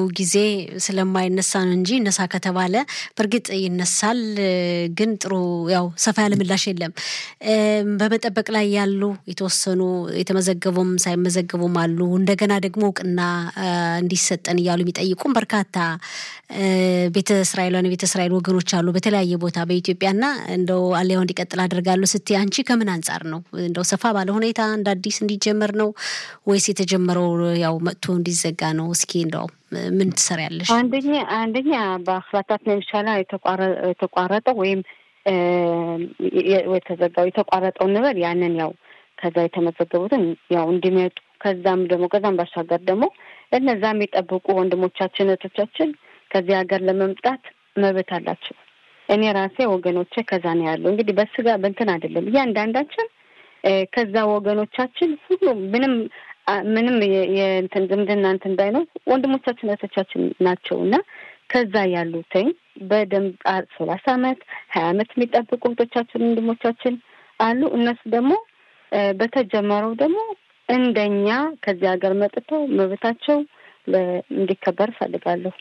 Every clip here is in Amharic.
ጊዜ ስለማይነሳ ነው እንጂ እነሳ ከተባለ በእርግጥ ይነሳል። ግን ጥሩ ያው ሰፋ ያለ ምላሽ የለም። በመጠበቅ ላይ ያሉ የተወሰኑ የተመዘገቡም ሳይመዘገቡም አሉ። እንደገና ደግሞ እውቅና እንዲሰጠን እያሉ የሚጠይቁም በርካታ ቤተ እስራኤላውያን የቤተ እስራኤል ወገኖች አሉ በተለያየ ቦታ በኢትዮጵያና እንደው አሊያው እንዲቀጥል አደርጋለሁ ስትይ አንቺ ከምን አንጻር ነው እንደው ሰፋ ባለ ሁኔታ እንደ አዲስ እንዲጀመር ነው ወይስ የተጀመረው ያው መጥቶ እንዲዘጋ ነው? እስኪ እንደው ምን ትሰሪያለሽ? አንደኛ አንደኛ በአክላታት መምሻላ የተቋረጠው ወይም የተዘጋው የተቋረጠው ንበር ያንን ያው ከዛ የተመዘገቡትን ያው እንዲመጡ ከዛም ደግሞ ከዛም ባሻገር ደግሞ እነዛ የሚጠብቁ ወንድሞቻችን እህቶቻችን ከዚህ ሀገር ለመምጣት መብት አላቸው። እኔ ራሴ ወገኖቼ ከዛ ነው ያለው። እንግዲህ በስጋ በእንትን አይደለም እያንዳንዳችን ከዛ ወገኖቻችን ሁሉም ምንም ምንም የእንትን ዝምድና እንትን ባይኖር ወንድሞቻችን እህቶቻችን ናቸው እና ከዛ ያሉትኝ በደንብ ሰላሳ አመት ሀያ አመት የሚጠብቁ እህቶቻችን ወንድሞቻችን አሉ። እነሱ ደግሞ በተጀመረው ደግሞ እንደኛ ከዚህ ሀገር መጥተው መብታቸው እንዲከበር እፈልጋለሁ።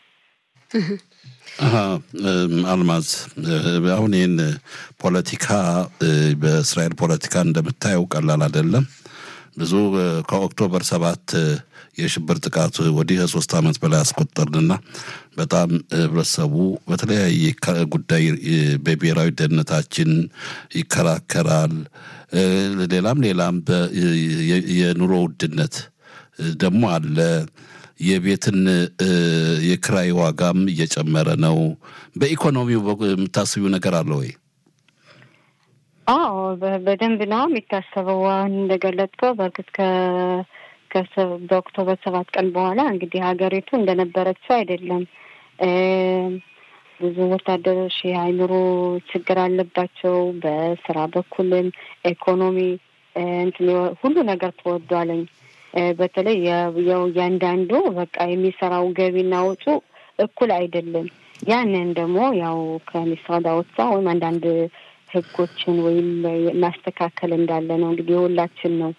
አልማዝ አሁን ይህን ፖለቲካ በእስራኤል ፖለቲካ እንደምታየው ቀላል አይደለም። ብዙ ከኦክቶበር ሰባት የሽብር ጥቃት ወዲህ ከሶስት ዓመት በላይ አስቆጠርንና በጣም ህብረተሰቡ በተለያየ ጉዳይ በብሔራዊ ደህንነታችን ይከራከራል። ሌላም ሌላም የኑሮ ውድነት ደግሞ አለ። የቤትን የክራይ ዋጋም እየጨመረ ነው። በኢኮኖሚው የምታስቢው ነገር አለ ወይ? አዎ በደንብ ነው የሚታሰበው። አሁን እንደገለጽከው በእርግጥ በኦክቶበር ሰባት ቀን በኋላ እንግዲህ ሀገሪቱ እንደነበረችው አይደለም። ብዙ ወታደሮች የአእምሮ ችግር አለባቸው። በስራ በኩልም ኢኮኖሚ እንትን ሁሉ ነገር ተወዷለኝ። በተለይ ያው እያንዳንዱ በቃ የሚሰራው ገቢና ወጪ እኩል አይደለም። ያንን ደግሞ ያው ከሚስራዳ ወጣ ወይም አንዳንድ ህጎችን ወይም ማስተካከል እንዳለ ነው እንግዲህ የሁላችን ነው።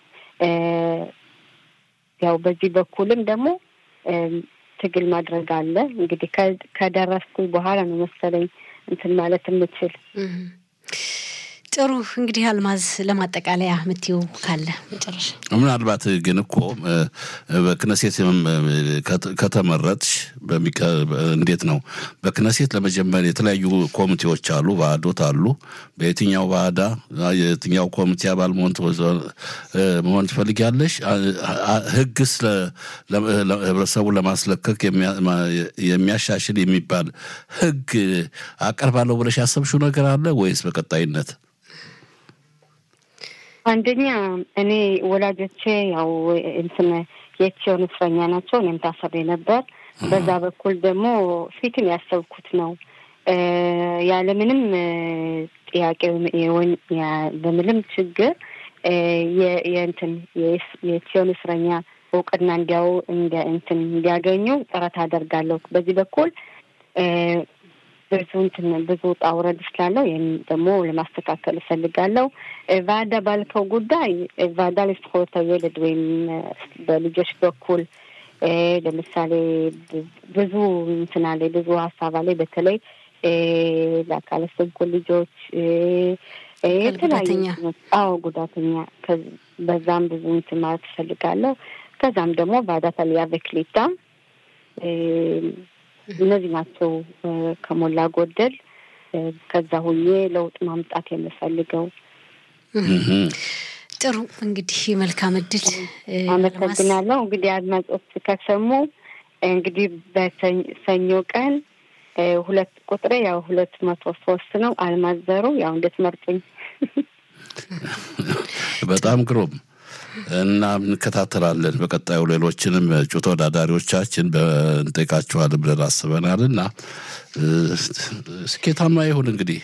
ያው በዚህ በኩልም ደግሞ ትግል ማድረግ አለ። እንግዲህ ከደረስኩ በኋላ ነው መሰለኝ እንትን ማለት የምችል። ጥሩ እንግዲህ አልማዝ ለማጠቃለያ የምትይው ካለ መጨረሻ። ምናልባት ግን እኮ በክነሴት ከተመረጥሽ እንዴት ነው በክነሴት ለመጀመር የተለያዩ ኮሚቴዎች አሉ፣ ባህዶት አሉ። በየትኛው ባህዳ የትኛው ኮሚቴ አባል መሆን ትፈልጊያለሽ? ህግስ ህብረተሰቡ ለማስለከክ የሚያሻሽል የሚባል ህግ አቀርባለሁ ብለሽ ያሰብሽው ነገር አለ ወይስ በቀጣይነት? አንደኛ እኔ ወላጆቼ ያው እንትን የቺዮን እስረኛ ናቸው። እኔም ታስሬ ነበር። በዛ በኩል ደግሞ ፊትም ያሰብኩት ነው ያለምንም ጥያቄ በምንም ችግር የእንትን የቺዮን እስረኛ እውቅና እንዲያው እንትን እንዲያገኙ ጥረት አደርጋለሁ። በዚህ በኩል ብዙ እንትን ብዙ ውጣ ውረድ ስላለው ይህን ደግሞ ለማስተካከል እፈልጋለሁ። ቫዳ ባልከው ጉዳይ ቫዳ ለዝኩርተ የወለድ ወይም በልጆች በኩል ለምሳሌ ብዙ እንትና ላይ ብዙ ሀሳብ ላይ በተለይ ለአካለ ስንኩል ልጆች የተለያዩ አዎ ጉዳተኛ በዛም ብዙ እንትን ማለት እፈልጋለሁ። ከዛም ደግሞ ቫዳ ታሊያ በክሊታ እነዚህ ናቸው ከሞላ ጎደል ከዛ ሁኜ ለውጥ ማምጣት የምፈልገው። ጥሩ እንግዲህ መልካም እድል። አመሰግናለሁ። እንግዲህ አድማጮች ከሰሙ እንግዲህ በሰኞ ቀን ሁለት ቁጥሬ ያው ሁለት መቶ ሶስት ነው። አልማዘሩ ያው እንድትመርጡኝ። በጣም ግሩም እና እንከታተላለን። በቀጣዩ ሌሎችንም እጩ ተወዳዳሪዎቻችን እንጠይቃችኋለን ብለን አስበናል እና ስኬታማ ይሁን እንግዲህ።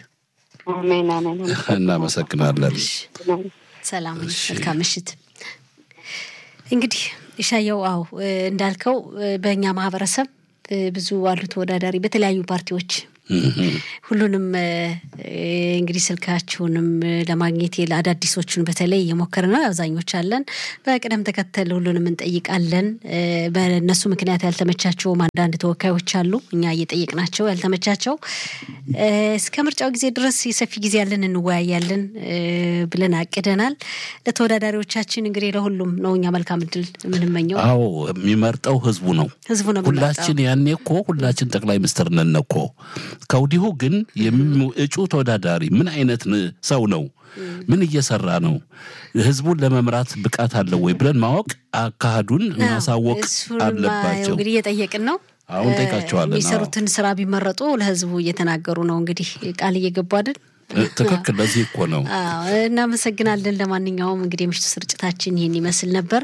እናመሰግናለን። ሰላም፣ መልካም ምሽት። እንግዲህ ኢሻየው፣ አዎ እንዳልከው በእኛ ማህበረሰብ ብዙ አሉ ተወዳዳሪ በተለያዩ ፓርቲዎች ሁሉንም እንግዲህ ስልካችሁንም ለማግኘት አዳዲሶቹን በተለይ እየሞከር ነው። አብዛኞች አለን በቅደም ተከተል ሁሉንም እንጠይቃለን። በእነሱ ምክንያት ያልተመቻቸውም አንዳንድ ተወካዮች አሉ። እኛ እየጠየቅናቸው ያልተመቻቸው እስከ ምርጫው ጊዜ ድረስ የሰፊ ጊዜ ያለን እንወያያለን ብለን አቅደናል። ለተወዳዳሪዎቻችን እንግዲህ ለሁሉም ነው እኛ መልካም እድል የምንመኘው። አዎ የሚመርጠው ህዝቡ ነው። ህዝቡ ነው ሁላችን ያኔ እኮ ሁላችን ጠቅላይ ሚኒስትር ነን እኮ ከወዲሁ ግን እጩ ተወዳዳሪ ምን አይነት ሰው ነው? ምን እየሰራ ነው? ህዝቡን ለመምራት ብቃት አለው ወይ ብለን ማወቅ አካሄዱን ማሳወቅ አለባቸው። እንግዲህ እየጠየቅን ነው። አሁን ጠይቃቸዋለን። የሚሰሩትን ስራ ቢመረጡ ለህዝቡ እየተናገሩ ነው። እንግዲህ ቃል እየገቡ አይደል? ትክክል። ለዚህ እኮ ነው። እናመሰግናለን። ለማንኛውም እንግዲህ የምሽቱ ስርጭታችን ይህን ይመስል ነበር።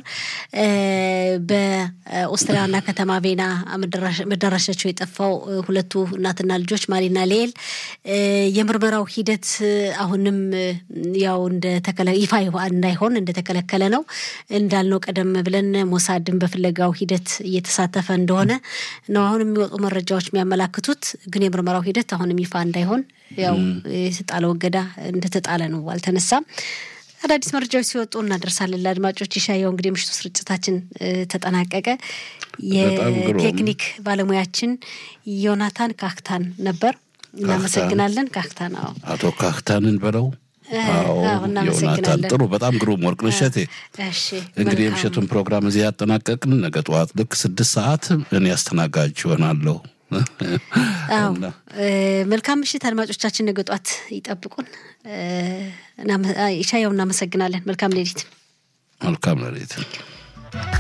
በኦስትሪያ ዋና ከተማ ቬና መዳረሻቸው የጠፋው ሁለቱ እናትና ልጆች ማሪና ሌል የምርመራው ሂደት አሁንም ያው ይፋ እንዳይሆን እንደተከለከለ ነው። እንዳልነው ቀደም ብለን ሞሳድን በፍለጋው ሂደት እየተሳተፈ እንደሆነ ነው አሁን የሚወጡ መረጃዎች የሚያመላክቱት። ግን የምርመራው ሂደት አሁንም ይፋ እንዳይሆን ያው የተጣለው እገዳ እንደተጣለ ነው፣ አልተነሳም። አዳዲስ መረጃዎች ሲወጡ እናደርሳለን ለአድማጮች። ይሻየው እንግዲህ የምሽቱ ስርጭታችን ተጠናቀቀ። የቴክኒክ ባለሙያችን ዮናታን ካክታን ነበር። እናመሰግናለን ካክታን። አዎ አቶ ካክታንን በለው ዮናታን ጥሩ፣ በጣም ግሩም ወርቅነሽ እሸቴ። እንግዲህ የምሽቱን ፕሮግራም እዚህ ያጠናቀቅን። ነገ ጠዋት ልክ ስድስት ሰዓት እኔ አስተናጋጅ ይሆናለሁ። አዎ መልካም ምሽት አድማጮቻችን፣ ነገ ጧት ይጠብቁን። ሻየው እናመሰግናለን። መልካም ሌሊት። መልካም ሌሊት።